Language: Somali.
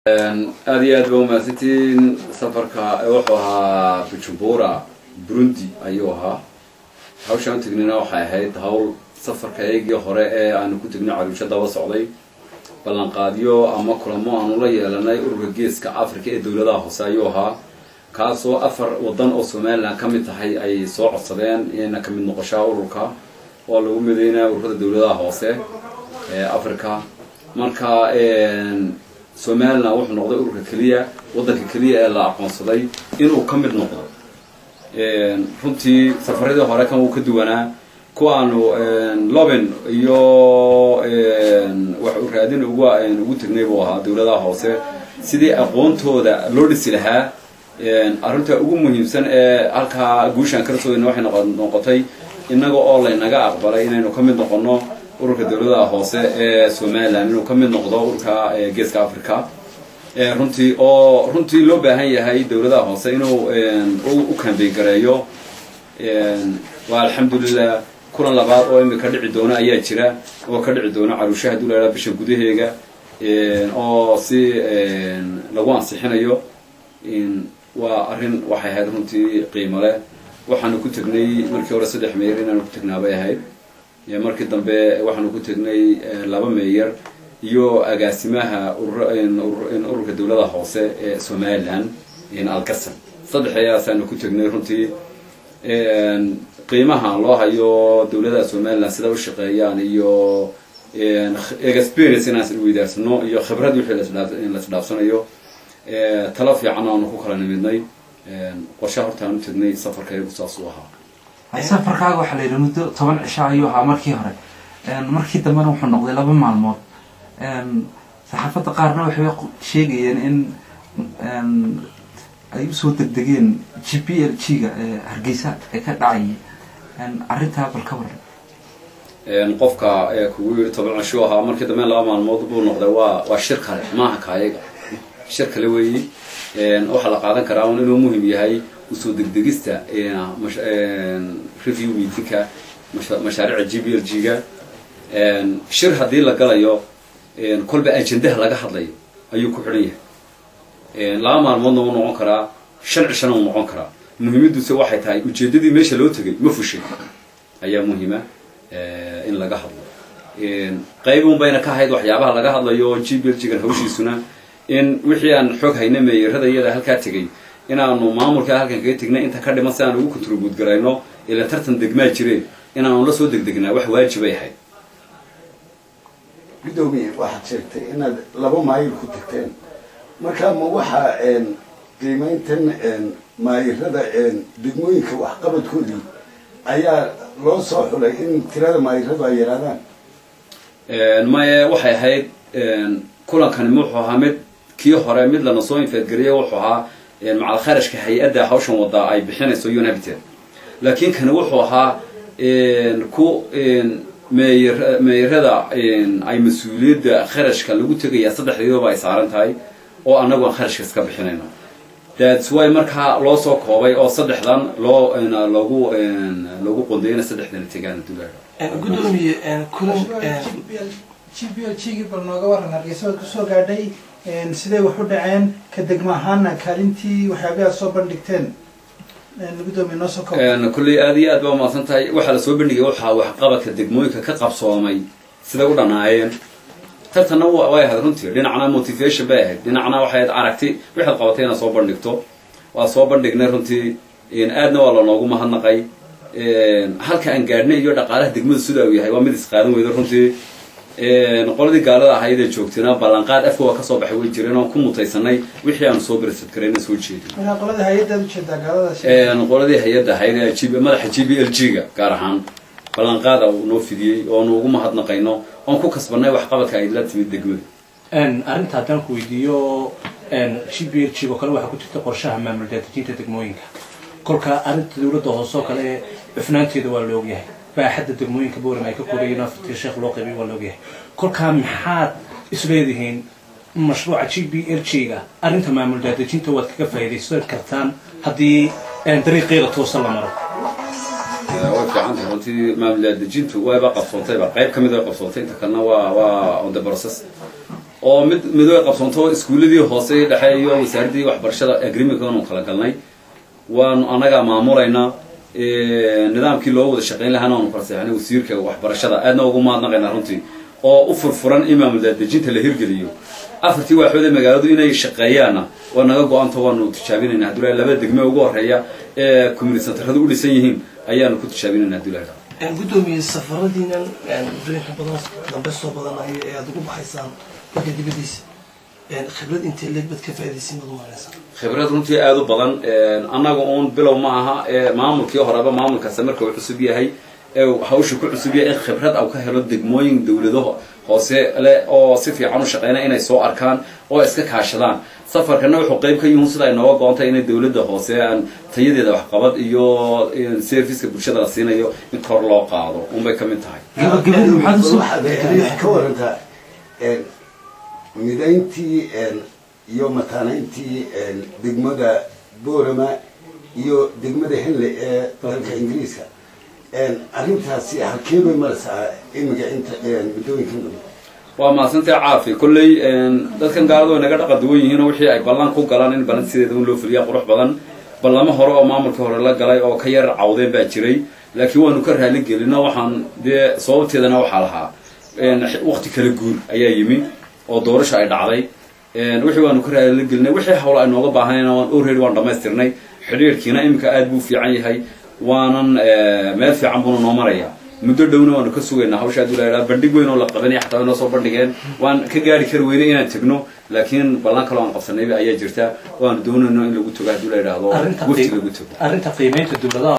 aada iyo aad ba umahadsantiin safarka wuxuu ahaa bujumbura burundi ayuu ahaa hawshaan u tegnina waxay ahayd hawl safarka eegii hore ee aanu ku tegnay caruusho daba socday ballanqaadyo ama kulamo aanu la yeelanay ururka geeska africa ee dowladaha hoose ayuu ahaa kaasoo afar wadan oo somalilan ka mid tahay ay soo codsadeen inayna kamid noqoshaa ururka oo lagu midaynaya ururada dowladaha hoose ee africa marka somalilan wuxuu noqday ururka keliya waddanka keliya ee la aqoonsaday inuu ka mid noqdo runtii safaradii hore kan wuu ka duwanaa kuwaanu loben iyo wax u raadin ugu ugu tegnay buu ahaa dowladaha hoose sidii aqoontooda loo dhisi lahaa arrinta ugu muhiimsan ee halkaa guushaan kala sooyna waxay noqotay innaga oo laynaga aqbalay inaynu ka mid noqono ururka dowladaha hoose ee somalilan inuu ka mid noqdo ururka geeska africa runtii oo runtii loo baahan yahay dowladaha hoose inuu u kambeyn gareeyo waa alxamdulilah kulan labaad oo imika dhici doona ayaa jira oo ka dhici doona caruushaha dulayla bisha gudaheega oo si lagu ansixinayo waa arrin waxay ahayd runtii qiimo leh waxaanu ku tegnay markii hore saddex meeyar inaanu ku tegnaa bay ahayd markii dambe waxaanu ku tegnay laba meeyar iyo agaasimaha ururka dowlada hoose ee somalilan algasan saddexdayaasaanu ku tegnay runtii qiimaha loo hayo dowladaha somalilan sida u shaqeeyaan iyo experience inaan isweydaarsanno iyo khibrad wixii laisdhaafsanayo talo fiican aanu ku kala nimidnay qorshe hortaan u tegnay safarkaygu saas u ahaa safarkaaga waxaa la yidhi muddo toban cisho ayuu ahaa markii hore markii dambena wuxuu noqday laba maalmood saxaafadda qaarna waxay sheegayeen in ay usoo degdegeen g p l g ga hargeysa ee ka dhacayay arrintaa bal ka waran qofka kugu yiri toban cisho ahaa markii dambe laba maalmood buu noqday waa waa shir kale maaha kaayaga shir kale weeyi waxaa la qaadan karaa un inuu muhim yahay usoo degdegista review meetingka mashaariica g b l g ga shir haddii la galayo kolba ajendaha laga hadlayo ayuu ku xidhan yahay laba maalmoodna wuu noqon karaa shan cishana wuu noqon karaa muhiimadduse waxay tahay ujeeddadii meesha loo tegay ma fushay ayaa muhiima in laga hadlo qaybun bayna ka ahayd waxyaabaha laga hadlayo g b l g gan hawshiisuna in wixii aan xog hayna meeyarada iyada halkaa tegay inaanu maamulka halkan kaga tegnay inta ka dhiman si aan ugu contribute garayno ila tartan degmaa jireen inaanu la soo degdegnaa wax waajibay ahayd gudoomiye waxaad sheegtay inaad laba maayil ku tagteen markaa ma waxaa qiimayntan maayirada degmooyinka waxqabadkoodii ayaa loo soo xulay in tirada maayiradu ay yaraadaan maye waxay ahayd kulankani wuxuu ahaa mid kii hore mid lana soo infeedgariyay wuxuu ahaa macal kharashka hay-adda hawshan wadaa ay bixinayso unhabited laakiin kani wuxuu ahaa ku meeyar meeyarada ay mas-uuliyadda kharashka lagu tegaya saddexdeedaba ay saaran tahay oo annagu aan kharashka iska bixinayno thats wy markaa loo soo koobay oo saddexdan loo loogu loogu qondayana saddexdana tegaan dulaadha gudoomiye kulan g b l g gii bal nooga waran hargeysa waad kusoo gaadhay siday wax u dhaceen ka degma ahaana kaalintii waxyaabii aad soo bandhigteen gudoomiye noo soo koob kulley aada iyo aad baa umahadsan tahay waxaa lasoo bandhigay waxaa waxqabadka degmooyinka ka qabsoomay siday u dhanaayeen tartanna way ahayd runtii dhinacna motivation bay ahayd dhinacna waxay ahayd aragti waxaad qabatay inaad soo bandhigto waa soo bandhignay runtii aadna waa lanoogu mahadnaqay halka aan gaadhnay iyo dhaqaalaha degmada sida uu yahay waa mid isqaadan weyda runtii qoladii gaalada ahayd ee joogtayna ballanqaad afka waa kasoo baxay way jireen oon ku mutaysanay wixii aanu soo bersad karayna soo jeedin markaa qolada hay-addaad ujeedaa gaalada qoladii hay-adda ahayd ee g madaxa g b l g ga gaar ahaan ballanqaada uu noo fidiyey oonu ugu mahadnaqayno oon ku kasbanay waxqabadka ay la timid degmada arrinta haddaan ku weydiiyo g b l g oo kale waxaa ku jirta qorshaha maamul daadejinta degmooyinka kolka arrinta dowladda hoose oo kale cufnaanteeda waa la ogyahay baaxadda degmooyinka boorem ay ka korayeen afartii sheekh loo qaybay waa la ogyahay kolkaa maxaad isleedihiin mashruuca g b l g ga arrinta maamul daadejinta waad kaga faa'iidaysan kartaan haddii dariiqeeda toosan la maro way fiican tahay runtii maamul daadejintu wayba qabsoontayba qayb ka mid way qabsoontay inta kalena waa waa on the process oo mid midooy qabsanto iskuuladii hoose dhexe iyo wasaaraddii waxbarashada agreementka aanu kala galnay waanu annagaa maamulaynaa nidaamkii loo wada shaqayn lahaana waanu kala seexnay wasiirka waxbarashada aadna ugu mahadnaqaynaa runtii oo u furfuran in maamul daadejinta la hirgeliyo afartii waaxood ee magaaladu inay shaqeeyaanna waa naga go-anta waanu tijaabinayna hadduu laba degme ugu horeeya ee community centeradu u dhisan yihiin ayaanu ku tijaabinayna hadduu lahaa gudoomiye safaradiinan muddooyinka badan dambe soo badanaya ee aada ugu baxaysaan dalka dibadiisa khibrad intee leeg bad ka faaidaysin baad umaanaysaa khibrad runtii aada u badan annaga uun bilow ma aha ee maamulkii horeba maamulkaasi marka uu cusub yahay ee hawsha ku cusub yahay in khibrad au ka helo degmooyin dawlado hoose leh oo si fiican u shaqeyna inay soo arkaan oo iska kaashadaan safarkana wuxuu qayb ka yihiin sida ay nooga go-ontay inay dawladda hoose aan tayadeeda waxqabad iyo serviceka bulshada la siinayo in kor loo qaado unbay ka mid tahay gabagabadii maxaad usoo waxaad ka warantaa midayntii iyo mataanayntii degmada boorama iyo degmada henley ee dalka ingiriiska arrintaasi halkee bay maraysaa imiga inta muddooyinkan dambe waa mahadsantay caafi kolley dadkan gaaladu way naga dhaqa duwan yihiin oo wixii ay ballan ku galaan in ballan sideeda un loo fuliyaa qurux badan ballamo hore oo maamulkii hore la galay oo ka yar cawdeen baa jiray laakiin waanu ka raali gelino waxaan dee sababteedana waxaa lahaa wakti kala guur ayaa yimi oo doorasha ay dhacday wixii waanu ka raali gelinay wixii hawla ay nooga baahanayna waan already waan dhamaystirnay xidhiirkiina iminka aad buu fiican yahay waanan meel fiican buuna noo maraya muddo dhowna waanu ka sugaynaa hawsha hadduu la bandhig weyn oo la qabanaya xataa inoo soo bandhigeen waan ka gaari kari weyne inaan tegno laakiin ballan kaloo aan qabsanayba ayaa jirta waanu doonayno in lagu tago hadduu la yidhaahdo wafti lagu tago arrinta qiimeynta dowladaha